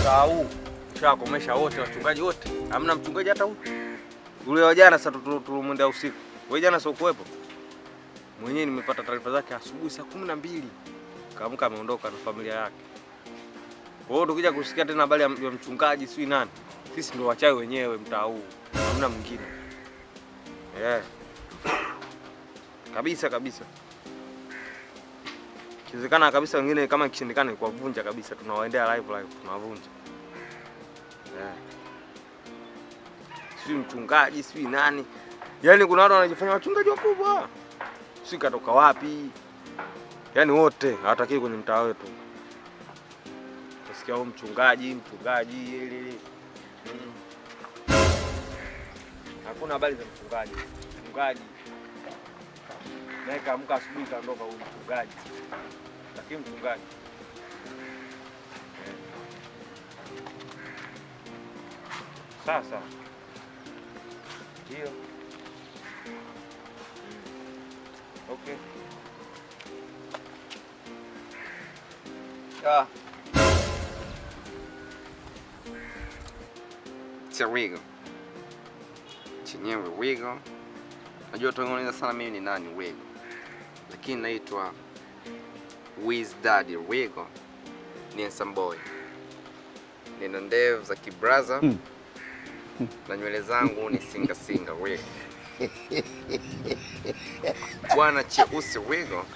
mtaa huu ushakomesha wote, wachungaji wote, hamna mchungaji hata huyu. Yule wa jana sasa tulimwendea usiku, wewe jana sio kuwepo mwenyewe, nimepata taarifa zake asubuhi saa kumi na mbili kaamka ameondoka na familia yake. Kwa hiyo tukija kusikia tena habari ya ya mchungaji sijui nani, sisi ndio wachawi wenyewe mtaa huu, hamna mwingine yeah. Kabisa kabisa, ikiwezekana kabisa, wengine kama ikishindikana ni kuwavunja kabisa, tunawaendea live live, tunawavunja yeah. Sijui mchungaji sijui nani, yaani kuna watu wanajifanya wachungaji wakubwa, sijui katoka wapi, yaani wote hawatakii kwenye mtaa wetu. Utasikia huyu mchungaji mchungaji ili ili. Mm. Hakuna habari za mchungaji. Mchungaji naye kaamka asubuhi kaondoka huyu mchungaji, lakini mchungaji Eh. sasa ndio Mm. okay. Ah. Cha Wigo. Chenyewe Wigo. Najua utaongeza sana mimi ni nani Wigo. Lakini naitwa Wiz Daddy Wigo. Ni handsome boy. Nina ndevu za kibraza. Na nywele zangu ni singa singa Wigo. Bwana cheusi Wigo.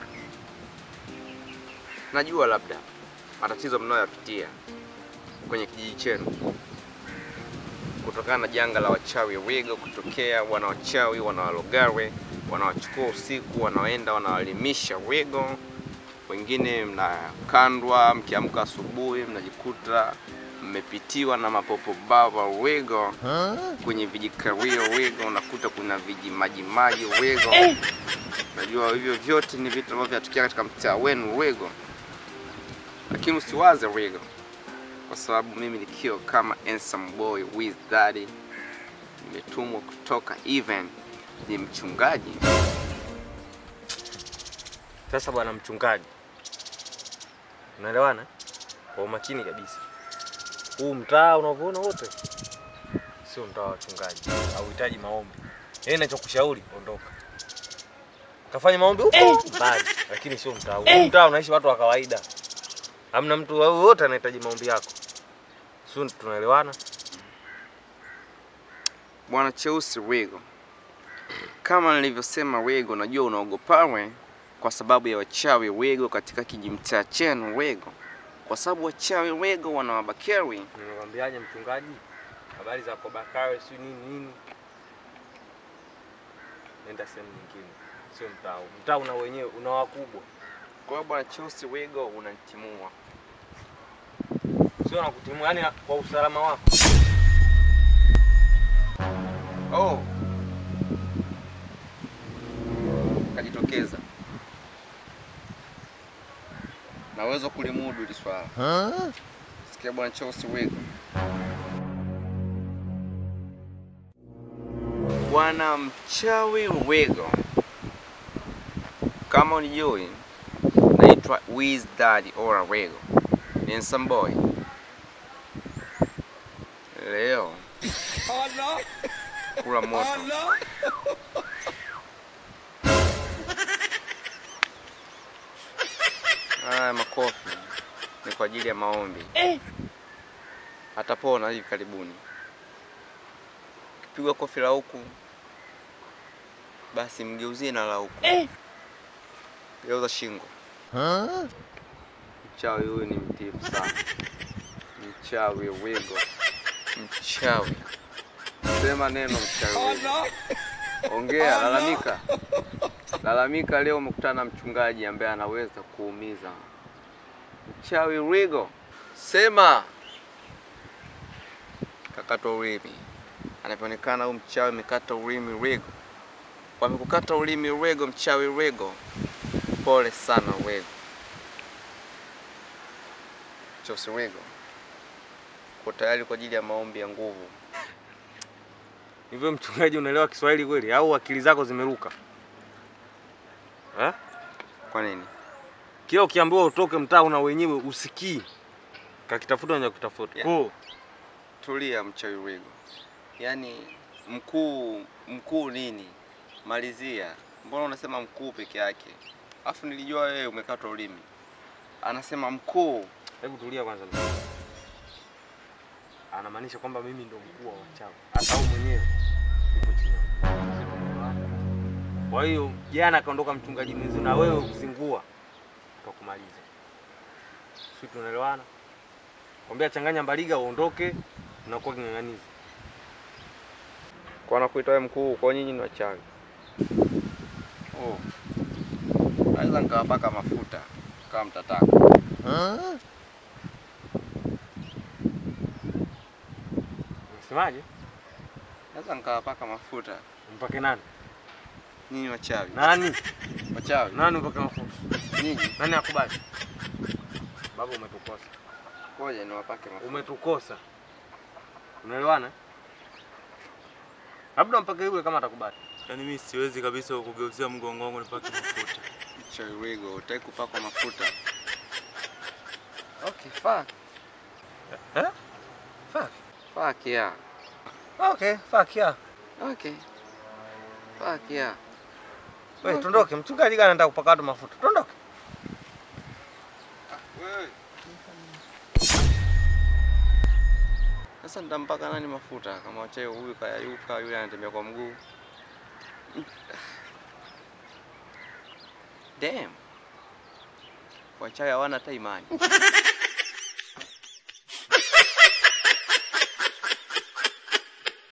Najua labda matatizo mnayoyapitia kwenye kijiji chenu kutokana na janga la wachawi Wigo kutokea. Wana wachawi wanawalogawe, wanawachukua usiku, wanaenda wanawalimisha Wigo. Wengine mnakandwa, mkiamka asubuhi mnajikuta mmepitiwa na mapopo baba Wigo kwenye vijikawio Wigo, unakuta kuna viji maji maji Wigo. Najua hivyo vyote ni vitu ambavyo vinatokea katika mtaa wenu Wigo lakini usiwaze Wigo, kwa sababu mimi nikiwa kama handsome boy with daddy, nimetumwa kutoka even ni mchungaji. Sasa bwana mchungaji, unaelewana kwa umakini kabisa. Huu mtaa unavyoona wote sio mtaa wa wachungaji, hauhitaji maombi. Yeye ninachokushauri ondoka, kafanya maombi huko mbali, lakini sio mtaa huu. Huu mtaa unaishi watu wa kawaida, hamna mtu yoyote anahitaji maombi yako, sio? Tunaelewana? Bwana cheusi Wigo, kama nilivyosema Wigo, najua unaogopawe kwa sababu ya wachawi Wigo katika kijimtaa chenu Wigo, kwa sababu wachawi Wigo wanawabakeri. Nimekwambiaje mchungaji, habari za Kobakari si nini nini, nenda sehemu nyingine, sio mtaa huu. Mtaa una wenyewe, una wakubwa, Kwa hiyo bwana cheusi Wigo unanitimua. sio nakutimua, yani kwa usalama wako. Oh. Kajitokeza. Naweza kulimudu hili swala. Sikia bwana Chelsea Wigo. Bwana mchawi Wigo. Kama unijui, naitwa Wiz Daddy Ora Wigo. Ni handsome boy. Leo kula moto. Haya makofi ni kwa ajili ya maombi. Atapona hivi karibuni. Ukipigwa kofi la huku, basi mgeuzie na la huku. Geuza shingo. Mchawi huyu ni mtifu sana. Mchawi Wigo. Mchawi. Sema neno mchawi Wigo. Ongea, lalamika. Lalamika leo umekutana na mchungaji ambaye anaweza kuumiza. Mchawi Wigo. Sema. Kakatwa ulimi. Anapoonekana huyu mchawi amekata ulimi Wigo. Wamekukata ulimi Wigo, mchawi Wigo. Pole sana Wigo. Chelsea Wigo. Uko tayari kwa ajili ya maombi ya nguvu? Hivyo mchungaji, unaelewa Kiswahili kweli au akili zako zimeruka eh? Kwa nini? Kila ukiambiwa utoke mtaa una wenyewe usikii, Kakitafuta nje kutafuta. Yeah. Kuu. Tulia mchawi Wigo. Yaani mkuu mkuu nini? Malizia. Mbona unasema mkuu peke yake? Alafu nilijua wewe umekatwa ulimi. Anasema mkuu. Hebu tulia kwanza. Anamaanisha kwamba mimi ndo mkuu wa wachawi. Hata au mwenyewe yuko chini yangu. Kwa hiyo jana kaondoka mchungaji mwenzi na wewe ukizingua utakumaliza. Sisi tunaelewana? Kwambia changanya mbaliga uondoke unakuwa king'ang'anizi. Kwa nakuita wewe mkuu, kwa nyinyi ni wachawi. Oh. Naweza nikawapaka mafuta kama mtataka. Unasemaje? Naweza nikawapaka mafuta. Mpake nani? Nyinyi wachawi. Nani? Wachawi. Nani mpake mafuta? Nyinyi. Nani akubali? Baba umetukosa. Ngoja niwapake mafuta. Umetukosa. Unaelewana? Labda mpake yule kama atakubali. Yaani mimi siwezi kabisa kugeuzia mgongo wangu nipake mafuta. Mchawi Wigo, utaki kupakwa mafuta. Okay, fuck. Eh? Fuck. Fuck yeah. Okay, fuck yeah. Okay. Fuck yeah. Wewe tuondoke, mchungaji gani anataka kupaka watu mafuta? Tuondoke. Wewe. Sasa nitampaka nani mafuta kama wachawi huyu kayayuka, yule anatembea kwa mguu. Damn. Wachawi hawana hata imani.